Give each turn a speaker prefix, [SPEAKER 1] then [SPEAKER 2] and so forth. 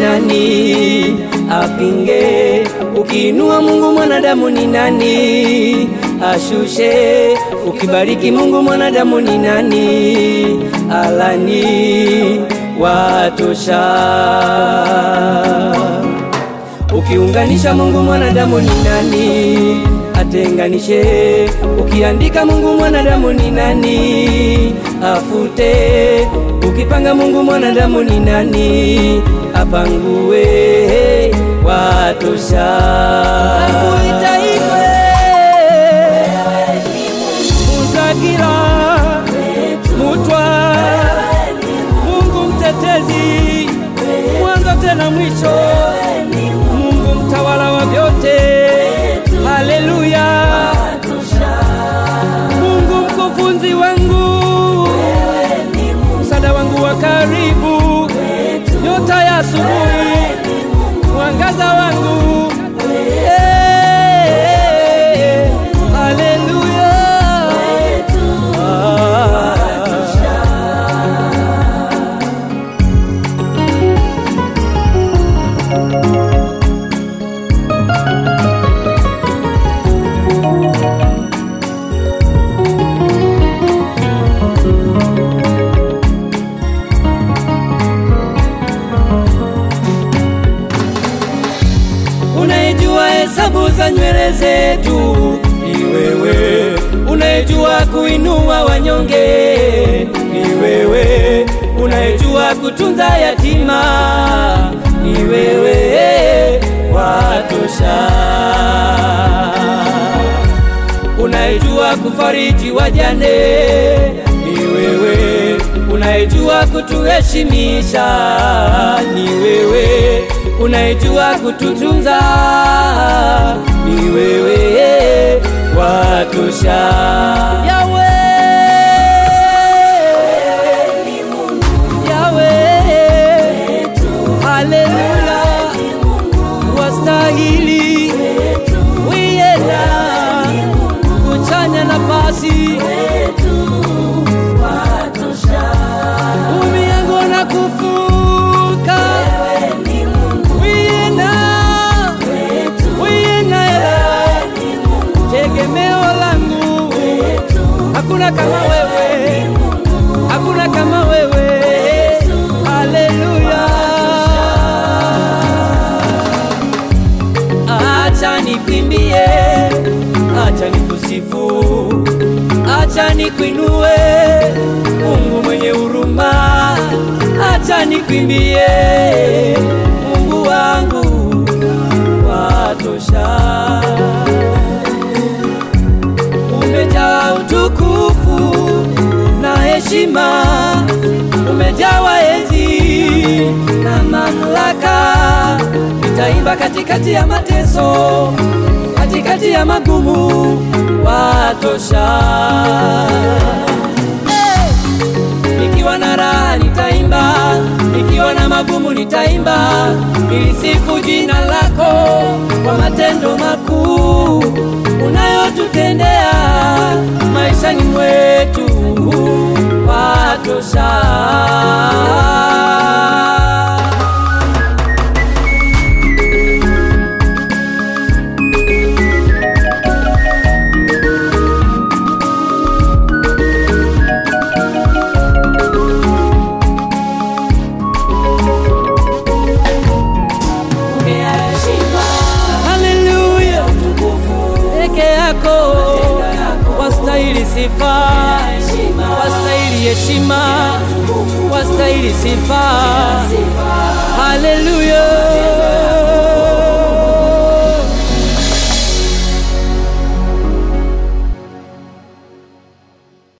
[SPEAKER 1] nani apinge? Ukiinua Mungu mwanadamu ni nani ashushe? Ukibariki Mungu mwanadamu ni nani alani? Watosha. Ukiunganisha Mungu mwanadamu ni nani atenganishe? Ukiandika Mungu mwanadamu ni nani afute? Ukipanga Mungu mwanadamu ni nani apangue? Watosha. Akuitaikwe Mutakira Mutwa Mungu mtetezi mwanzo tena mwisho Mungu mtawala wa vyote Haleluya Mungu mkufunzi wangu msaada wangu wa karibu nyota ya asubuhi mwangaza wangu Eh, haleluya Ah. Unaijua hesabu za nywele zetu ni wewe, unaijua kuinua wanyonge ni wewe, unaijua kutunza yatima ni wewe, watosha. Unaijua kufariji wajane ni wewe, unaijua kutuheshimisha ni wewe, unaijua kututunza ni wewe, watosha. Yawe, Yawe, haleluya, wastahili wiyena kuchanya nafasi umi yangu na kufuka wiyena wiyena ela tegemeo langu hakuna kama wewe hakuna kama wewe haleluya acha nikwimbie acha nikusifu acha nikuinue Mungu mwenye huruma acha nikwimbie Mungu wangu watosha umejaa utukufu na heshima, umejawa enzi na mamlaka. Nitaimba katikati ya mateso, katikati ya magumu, watosha. Hey! Nikiwa na raha nitaimba, nikiwa na magumu nitaimba, nilisifu jina lako kwa matendo makuu unayotutendea maishani mwetu, watosha. Haleluya, peke yako wastahili sifa, wastahili heshima, wastahili sifa. Haleluya.